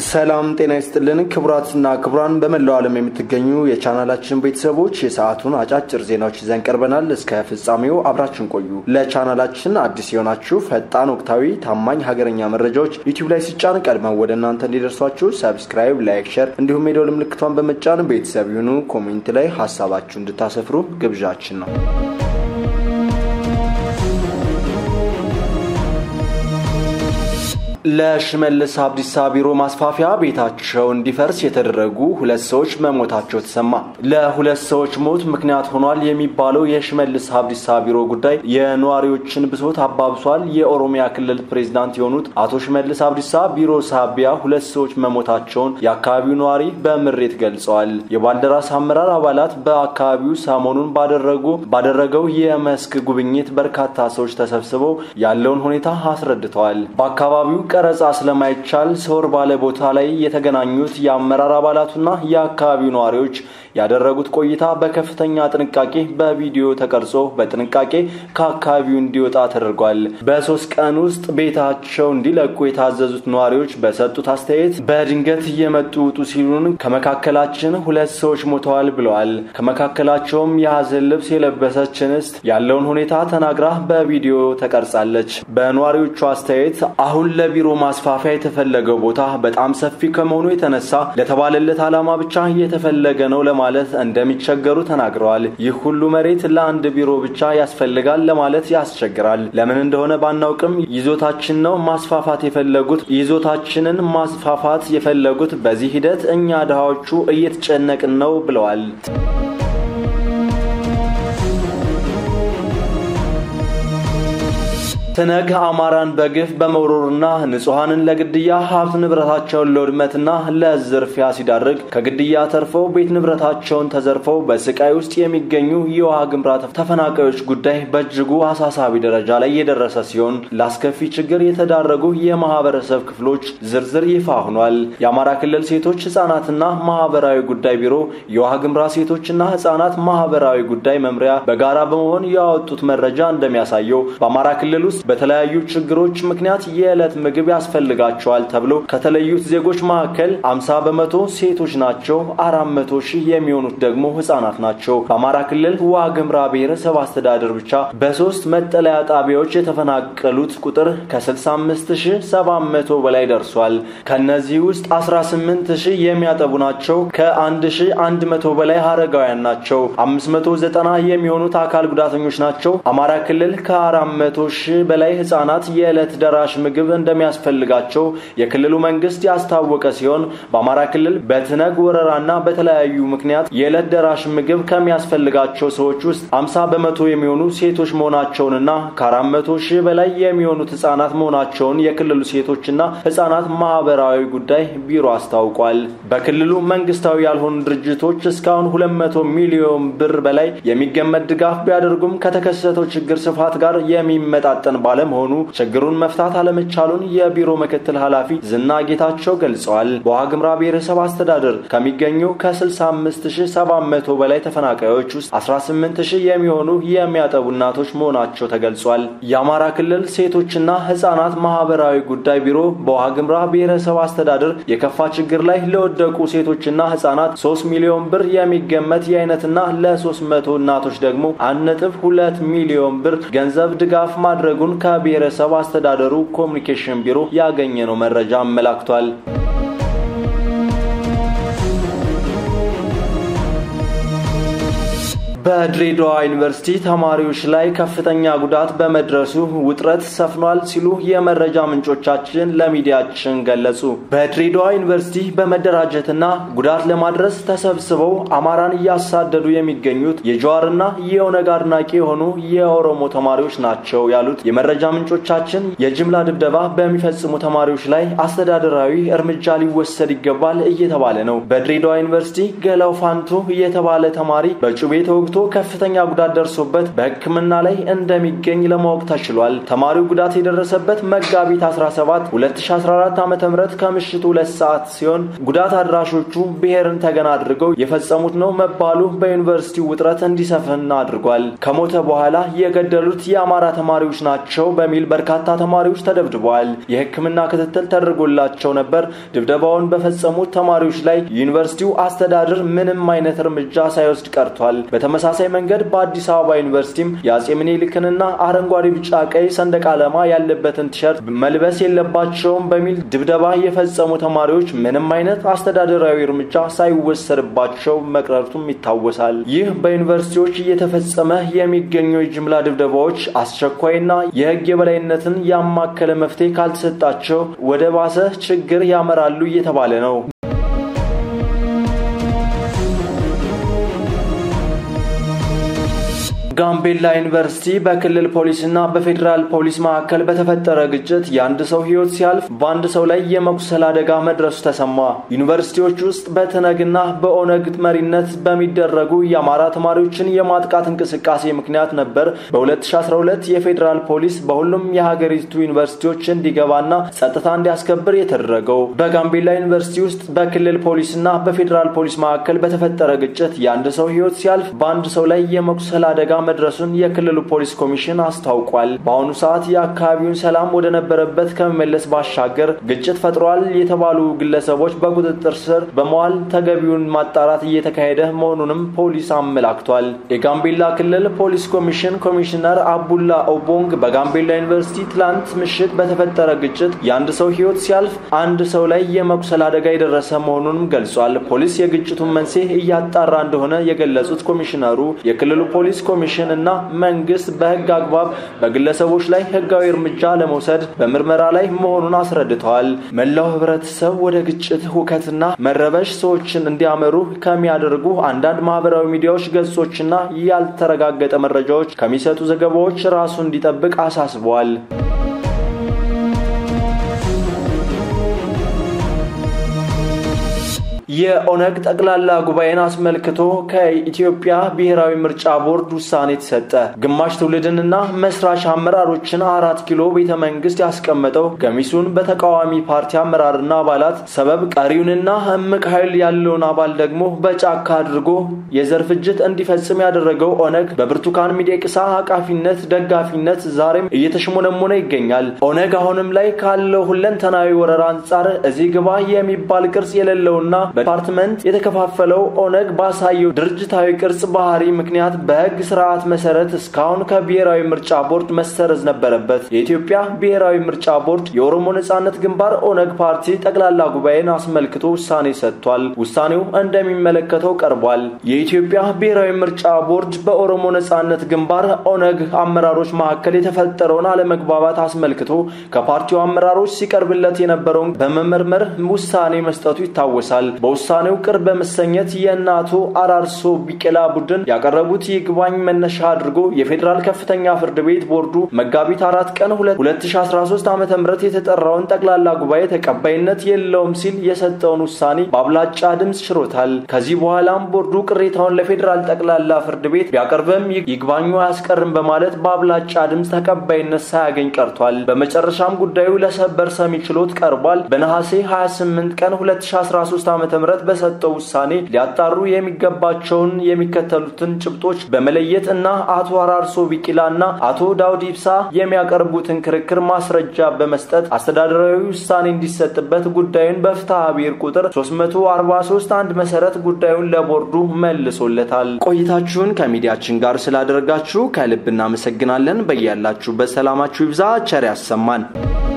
ሰላም ጤና ይስጥልን ክቡራትና ክቡራን በመላው ዓለም የምትገኙ የቻናላችን ቤተሰቦች የሰዓቱን አጫጭር ዜናዎች ይዘን ቀርበናል። እስከ ፍጻሜው አብራችን ቆዩ። ለቻናላችን አዲስ የሆናችሁ ፈጣን፣ ወቅታዊ፣ ታማኝ ሀገረኛ መረጃዎች ዩቲዩብ ላይ ሲጫን ቀድመው ወደ እናንተ እንዲደርሷችሁ ሰብስክራይብ፣ ላይክ፣ ሸር እንዲሁም የደወል ምልክቷን በመጫን ቤተሰብ ይሁኑ። ኮሜንት ላይ ሀሳባችሁ እንድታሰፍሩ ግብዣችን ነው። ለሽመልስ አብዲሳ ቢሮ ማስፋፊያ ቤታቸው እንዲፈርስ የተደረጉ ሁለት ሰዎች መሞታቸው ተሰማ። ለሁለት ሰዎች ሞት ምክንያት ሆኗል የሚባለው የሽመልስ አብዲሳ ቢሮ ጉዳይ የነዋሪዎችን ብሶት አባብሷል። የኦሮሚያ ክልል ፕሬዝዳንት የሆኑት አቶ ሽመልስ አብዲሳ ቢሮ ሳቢያ ሁለት ሰዎች መሞታቸውን የአካባቢው ነዋሪ በምሬት ገልጸዋል። የባልደራስ አመራር አባላት በአካባቢው ሰሞኑን ባደረጉ ባደረገው የመስክ ጉብኝት በርካታ ሰዎች ተሰብስበው ያለውን ሁኔታ አስረድተዋል። በአካባቢው ቀረጻ ስለማይቻል ሰወር ባለ ቦታ ላይ የተገናኙት የአመራር አባላቱና የአካባቢው ነዋሪዎች ያደረጉት ቆይታ በከፍተኛ ጥንቃቄ በቪዲዮ ተቀርጾ በጥንቃቄ ከአካባቢው እንዲወጣ ተደርጓል። በሶስት ቀን ውስጥ ቤታቸው እንዲለቁ የታዘዙት ነዋሪዎች በሰጡት አስተያየት በድንገት እየመጡ ውጡ ሲሉን ከመካከላችን ሁለት ሰዎች ሞተዋል ብለዋል። ከመካከላቸውም የሀዘን ልብስ የለበሰች እንስት ያለውን ሁኔታ ተናግራ በቪዲዮ ተቀርጻለች። በነዋሪዎቹ አስተያየት አሁን ለቢሮ ማስፋፊያ የተፈለገው ቦታ በጣም ሰፊ ከመሆኑ የተነሳ ለተባለለት ዓላማ ብቻ እየተፈለገ ነው ለማለት እንደሚቸገሩ ተናግረዋል። ይህ ሁሉ መሬት ለአንድ ቢሮ ብቻ ያስፈልጋል ለማለት ያስቸግራል። ለምን እንደሆነ ባናውቅም ይዞታችን ነው ማስፋፋት የፈለጉት ይዞታችንን ማስፋፋት የፈለጉት በዚህ ሂደት እኛ ድሃዎቹ እየተጨነቅን ነው ብለዋል። ትነግ አማራን በግፍ በመውረሩና ንጹሐንን ለግድያ ሀብት ንብረታቸውን ለውድመትና ለዝርፊያ ሲዳርግ ከግድያ ተርፈው ቤት ንብረታቸውን ተዘርፈው በስቃይ ውስጥ የሚገኙ የውሃ ግምራ ተፈናቃዮች ጉዳይ በእጅጉ አሳሳቢ ደረጃ ላይ የደረሰ ሲሆን ለአስከፊ ችግር የተዳረጉ የማህበረሰብ ክፍሎች ዝርዝር ይፋ ሆኗል። የአማራ ክልል ሴቶች ህጻናትና ማህበራዊ ጉዳይ ቢሮ የውሃ ግምራ ሴቶችና ህጻናት ማህበራዊ ጉዳይ መምሪያ በጋራ በመሆን ያወጡት መረጃ እንደሚያሳየው በአማራ ክልል ውስጥ በተለያዩ ችግሮች ምክንያት የዕለት ምግብ ያስፈልጋቸዋል ተብሎ ከተለዩት ዜጎች መካከል አምሳ በመቶ ሴቶች ናቸው። አራት መቶ ሺህ የሚሆኑት ደግሞ ህጻናት ናቸው። በአማራ ክልል ዋግምራ ብሔረሰብ አስተዳደር ብቻ በሶስት መጠለያ ጣቢያዎች የተፈናቀሉት ቁጥር ከ65700 በላይ ደርሷል። ከነዚህ ውስጥ 18 ሺህ የሚያጠቡ ናቸው። ከ1100 በላይ አረጋውያን ናቸው። 590 የሚሆኑት አካል ጉዳተኞች ናቸው። አማራ ክልል ከ400 ሺህ በላይ ህጻናት የዕለት ደራሽ ምግብ እንደሚያስፈልጋቸው የክልሉ መንግስት ያስታወቀ ሲሆን በአማራ ክልል በትነግ ወረራና በተለያዩ ምክንያት የዕለት ደራሽ ምግብ ከሚያስፈልጋቸው ሰዎች ውስጥ 50 በመቶ የሚሆኑ ሴቶች መሆናቸውንና ከ400 ሺህ በላይ የሚሆኑት ህጻናት መሆናቸውን የክልሉ ሴቶችና ህጻናት ማህበራዊ ጉዳይ ቢሮ አስታውቋል። በክልሉ መንግስታዊ ያልሆኑ ድርጅቶች እስካሁን 200 ሚሊዮን ብር በላይ የሚገመት ድጋፍ ቢያደርጉም ከተከሰተው ችግር ስፋት ጋር የሚመጣጠን ባለመሆኑ ችግሩን መፍታት አለመቻሉን የቢሮ ምክትል ኃላፊ ዝና ጌታቸው ገልጸዋል። በዋግምራ ብሔረሰብ አስተዳደር ከሚገኙ ከ65700 በላይ ተፈናቃዮች ውስጥ 18000 የሚሆኑ የሚያጠቡ እናቶች መሆናቸው ተገልጿል። የአማራ ክልል ሴቶችና ህጻናት ማህበራዊ ጉዳይ ቢሮ በዋግምራ ብሔረሰብ አስተዳደር የከፋ ችግር ላይ ለወደቁ ሴቶችና ህጻናት 3 ሚሊዮን ብር የሚገመት የአይነትና ለ300 እናቶች ደግሞ 1.2 ሚሊዮን ብር ገንዘብ ድጋፍ ማድረጉን ከብሔረሰብ አስተዳደሩ ኮሚኒኬሽን ቢሮ ያገኘነው መረጃ አመላክቷል። በድሬዳዋ ዩኒቨርሲቲ ተማሪዎች ላይ ከፍተኛ ጉዳት በመድረሱ ውጥረት ሰፍኗል ሲሉ የመረጃ ምንጮቻችን ለሚዲያችን ገለጹ። በድሬዳዋ ዩኒቨርሲቲ በመደራጀትና ጉዳት ለማድረስ ተሰብስበው አማራን እያሳደዱ የሚገኙት የጀዋርና የኦነግ አድናቂ የሆኑ የኦሮሞ ተማሪዎች ናቸው ያሉት የመረጃ ምንጮቻችን የጅምላ ድብደባ በሚፈጽሙ ተማሪዎች ላይ አስተዳደራዊ እርምጃ ሊወሰድ ይገባል እየተባለ ነው። በድሬዳዋ ዩኒቨርሲቲ ገላው ፋንቱ የተባለ ተማሪ በጩቤ ተወግቶ ተጎድቶ ከፍተኛ ጉዳት ደርሶበት በሕክምና ላይ እንደሚገኝ ለማወቅ ተችሏል። ተማሪው ጉዳት የደረሰበት መጋቢት 17 2014 ዓ ም ከምሽቱ ሁለት ሰዓት ሲሆን ጉዳት አድራሾቹ ብሔርን ተገን አድርገው የፈጸሙት ነው መባሉ በዩኒቨርሲቲው ውጥረት እንዲሰፍን አድርጓል። ከሞተ በኋላ የገደሉት የአማራ ተማሪዎች ናቸው በሚል በርካታ ተማሪዎች ተደብድበዋል። የሕክምና ክትትል ተደርጎላቸው ነበር። ድብደባውን በፈጸሙት ተማሪዎች ላይ ዩኒቨርሲቲው አስተዳደር ምንም አይነት እርምጃ ሳይወስድ ቀርቷል። በተመሳሳይ መንገድ በአዲስ አበባ ዩኒቨርሲቲም የአጼ ምኒልክንና አረንጓዴ፣ ቢጫ፣ ቀይ ሰንደቅ ዓላማ ያለበትን ቲሸርት መልበስ የለባቸውም በሚል ድብደባ የፈጸሙ ተማሪዎች ምንም አይነት አስተዳደራዊ እርምጃ ሳይወሰድባቸው መቅረቱም ይታወሳል። ይህ በዩኒቨርሲቲዎች እየተፈጸመ የሚገኙ የጅምላ ድብደባዎች አስቸኳይና የሕግ የበላይነትን ያማከለ መፍትሄ ካልተሰጣቸው ወደ ባሰ ችግር ያመራሉ እየተባለ ነው። ጋምቤላ ዩኒቨርሲቲ በክልል ፖሊስና በፌዴራል ፖሊስ መካከል በተፈጠረ ግጭት የአንድ ሰው ሕይወት ሲያልፍ በአንድ ሰው ላይ የመቁሰል አደጋ መድረሱ ተሰማ። ዩኒቨርሲቲዎች ውስጥ በትነግና በኦነግ መሪነት በሚደረጉ የአማራ ተማሪዎችን የማጥቃት እንቅስቃሴ ምክንያት ነበር በ2012 የፌዴራል ፖሊስ በሁሉም የሀገሪቱ ዩኒቨርሲቲዎች እንዲገባና ጸጥታ እንዲያስከብር የተደረገው። በጋምቤላ ዩኒቨርሲቲ ውስጥ በክልል ፖሊስና በፌዴራል ፖሊስ መካከል በተፈጠረ ግጭት የአንድ ሰው ሕይወት ሲያልፍ በአንድ ሰው ላይ የመቁሰል አደጋ መድረሱን የክልሉ ፖሊስ ኮሚሽን አስታውቋል። በአሁኑ ሰዓት የአካባቢውን ሰላም ወደ ነበረበት ከመመለስ ባሻገር ግጭት ፈጥሯል የተባሉ ግለሰቦች በቁጥጥር ስር በመዋል ተገቢውን ማጣራት እየተካሄደ መሆኑንም ፖሊስ አመላክቷል። የጋምቤላ ክልል ፖሊስ ኮሚሽን ኮሚሽነር አቡላ ኦቦንግ በጋምቤላ ዩኒቨርሲቲ ትላንት ምሽት በተፈጠረ ግጭት የአንድ ሰው ሕይወት ሲያልፍ አንድ ሰው ላይ የመቁሰል አደጋ የደረሰ መሆኑንም ገልጿል። ፖሊስ የግጭቱን መንስኤ እያጣራ እንደሆነ የገለጹት ኮሚሽነሩ የክልሉ ፖሊስ ኮሚሽን እና መንግስት በህግ አግባብ በግለሰቦች ላይ ህጋዊ እርምጃ ለመውሰድ በምርመራ ላይ መሆኑን አስረድተዋል። መላው ህብረተሰብ ወደ ግጭት፣ ሁከትና መረበሽ ሰዎችን እንዲያመሩ ከሚያደርጉ አንዳንድ ማህበራዊ ሚዲያዎች ገጾችና ያልተረጋገጠ መረጃዎች ከሚሰጡ ዘገባዎች ራሱ እንዲጠብቅ አሳስበዋል። የኦነግ ጠቅላላ ጉባኤን አስመልክቶ ከኢትዮጵያ ብሔራዊ ምርጫ ቦርድ ውሳኔ ተሰጠ። ግማሽ ትውልድንና መስራች አመራሮችን አራት ኪሎ ቤተ መንግስት ያስቀመጠው ገሚሱን በተቃዋሚ ፓርቲ አመራርና አባላት ሰበብ ቀሪውንና እምቅ ኃይል ያለውን አባል ደግሞ በጫካ አድርጎ የዘር ፍጅት እንዲፈጽም ያደረገው ኦነግ በብርቱካን ሚደቅሳ አቃፊነት ደጋፊነት ዛሬም እየተሽሞነሞነ ይገኛል። ኦነግ አሁንም ላይ ካለው ሁለንተናዊ ወረራ አንጻር እዚህ ግባ የሚባል ቅርጽ የሌለውና በዲፓርትመንት የተከፋፈለው ኦነግ ባሳየው ድርጅታዊ ቅርጽ ባህሪ ምክንያት በሕግ ስርዓት መሰረት እስካሁን ከብሔራዊ ምርጫ ቦርድ መሰረዝ ነበረበት። የኢትዮጵያ ብሔራዊ ምርጫ ቦርድ የኦሮሞ ነጻነት ግንባር ኦነግ ፓርቲ ጠቅላላ ጉባኤን አስመልክቶ ውሳኔ ሰጥቷል። ውሳኔው እንደሚመለከተው ቀርቧል። የኢትዮጵያ ብሔራዊ ምርጫ ቦርድ በኦሮሞ ነጻነት ግንባር ኦነግ አመራሮች መካከል የተፈጠረውን አለመግባባት አስመልክቶ ከፓርቲው አመራሮች ሲቀርብለት የነበረውን በመመርመር ውሳኔ መስጠቱ ይታወሳል። በውሳኔው ቅር በመሰኘት የእነ አቶ አራርሶ ቢቄላ ቡድን ያቀረቡት ይግባኝ መነሻ አድርጎ የፌዴራል ከፍተኛ ፍርድ ቤት ቦርዱ መጋቢት አራት ቀን 2013 ዓ ም የተጠራውን ጠቅላላ ጉባኤ ተቀባይነት የለውም ሲል የሰጠውን ውሳኔ በአብላጫ ድምፅ ሽሮታል። ከዚህ በኋላም ቦርዱ ቅሬታውን ለፌዴራል ጠቅላላ ፍርድ ቤት ቢያቀርብም ይግባኙ አያስቀርም በማለት በአብላጫ ድምፅ ተቀባይነት ሳያገኝ ቀርቷል። በመጨረሻም ጉዳዩ ለሰበር ሰሚ ችሎት ቀርቧል። በነሐሴ 28 ቀን 2013 ዓ ም በሰጠው ውሳኔ ሊያጣሩ የሚገባቸውን የሚከተሉትን ጭብጦች በመለየት እና አቶ አራርሶ ቢቂላ እና አቶ ዳውድ ኢብሳ የሚያቀርቡትን ክርክር ማስረጃ በመስጠት አስተዳደራዊ ውሳኔ እንዲሰጥበት ጉዳዩን በፍትሐ ብሔር ቁጥር 343 አንድ መሰረት ጉዳዩን ለቦርዱ መልሶለታል። ቆይታችሁን ከሚዲያችን ጋር ስላደረጋችሁ ከልብ እናመሰግናለን። በያላችሁበት ሰላማችሁ ይብዛ። ቸር ያሰማን።